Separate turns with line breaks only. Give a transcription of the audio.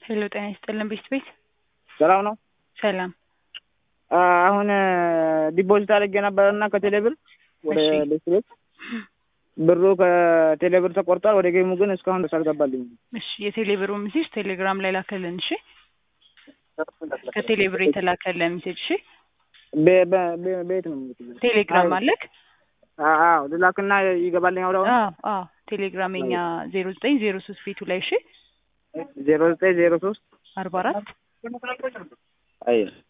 ሄሎ ጤና ይስጥልን ቤት ቤት
ሰላም ነው።
ሰላም
አሁን ዲፖዚት አድርጌ ነበርና ከቴሌብር ወደ
እሺ።
ቤት ቤት ብሩ ከቴሌብር ተቆርጧል። ወደ ጌሙ ግን እስካሁን ድረስ አልገባልኝም።
እሺ የቴሌብሩ ሜሴጅ ቴሌግራም ላይ ላከልን እሺ ከቴሌብር የተላከልን ሜሴጅ እሺ
በ- በ- በ- በየት ነው የምትይዘው?
ቴሌግራም
አይ፣
አለክ
አ- አዎ ልላክና ይገባልኝ አሁን
አዎ አዎ ቴሌግራም የኛ ዜሮ ዘጠኝ ዜሮ ሶስት ቤቱ ላይ እሺ
ዜሮ ዘጠኝ ዜሮ ሶስት
አርባ አራት
አይ